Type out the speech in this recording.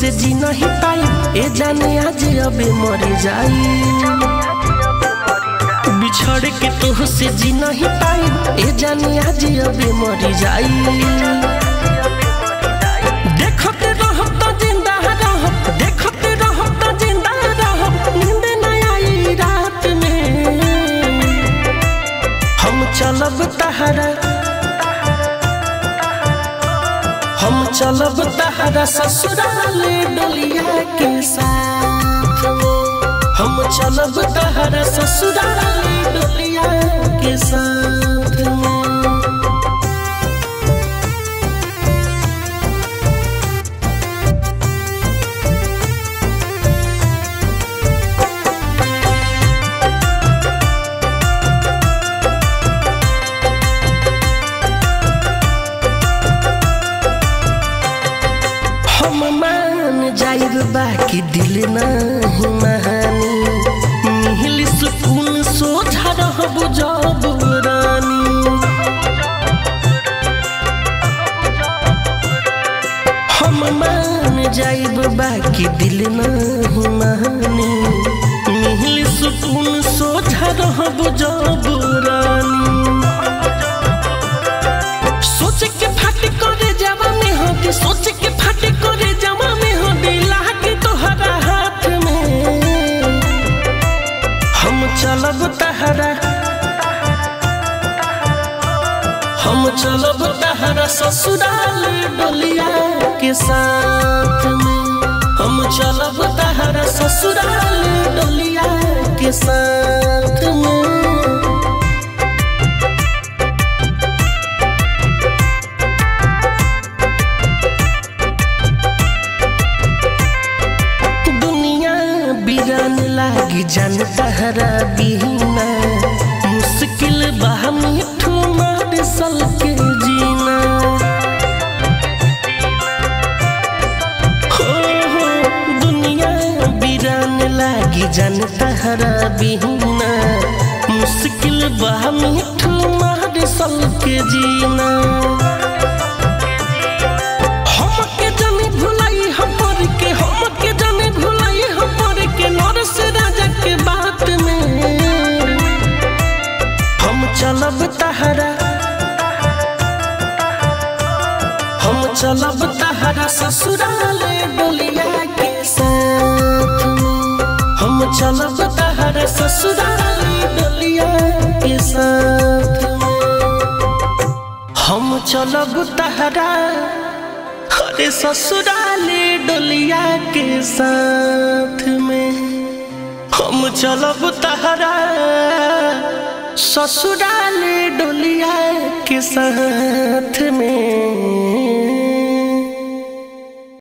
से जी नहीं पाई ए जाने आज अबे मर जाई बिछड़ के तोह से जी नहीं पाई ए जाने आज अबे मर जाई देखत रहब त जिंदा रहब देखत रहब त जिंदा रहब नींद न आई रात में हम चलब तहरा हम चलब तहरा ससुराल डोलिया के साथ हम चलब तहरा ससुराल डोलिया के साथ हम मान जाइब बाकी दिल नहीं महानी मिहिल सुकून सोझा रहब जब रानी हम मान जाइब बाकी दिल नहीं महानी मिहिल सुकून सोझा रहब जब रानी सोच के फाट करे जावा में हो के सोच के फाट करे जावा में हो दिला के तोहरा हाथ में हम चलब तहरा हम चलब तहरा ससुराल डोलिया के साथ में हम चलब तहरा ससुराल डोलिया के साथ में दुनिया बिरान लागी जान तहरा बिना मुश्किल बा मिठू मार सल के जीना हो हो दुनिया बिरान लागी जान तहरा बिना मुश्किल बा मिठू मार सल के जीना हमके जाने भुलाई हमर के हमके जाने भुलाई हमर के नरस राजा के बात में हम चलब तहरा हम चलब तहरा ससुराल डोलिया के साथ में हम चलब तहरा ससुराल डोलिया के साथ में हम चलब तहरा अरे ससुराले डोलिया के साथ में हम चलब तहरा ससुराले डोलिया के साथ में